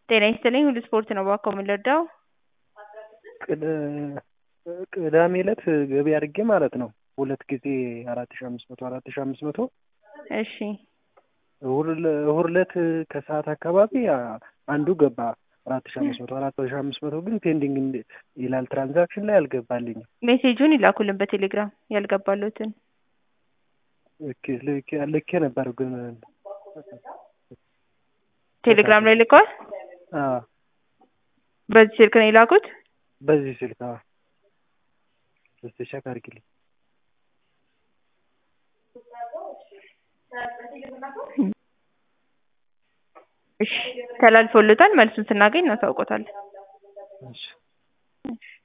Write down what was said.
ጤና ይስጥልኝ ሁሉ ስፖርት ነው እባክዎ ምን ልርዳዎ? ቅዳሜ ዕለት ገቢ አድርጌ ማለት ነው ሁለት ጊዜ አራት ሺህ አምስት መቶ አራት ሺህ አምስት መቶ እሺ እሁድ ዕለት ከሰዓት አካባቢ አንዱ ገባ አራት ሺህ አምስት መቶ አራት ሺህ አምስት መቶ ግን ፔንዲንግ ይላል ትራንዛክሽን ላይ አልገባልኝም። ሜሴጁን ይላኩልን በቴሌግራም ያልገባሎትን ልኬ ነበር ግን ቴሌግራም ላይ ልከዋል? አዎ በዚህ ስልክ ነው የላኩት? በዚህ ስልክ አዎ እስኪ ቼክ አድርጊልኝ። እሺ ተላልፎሎታል መልሱን ስናገኝ እናሳውቆታለን። እሺ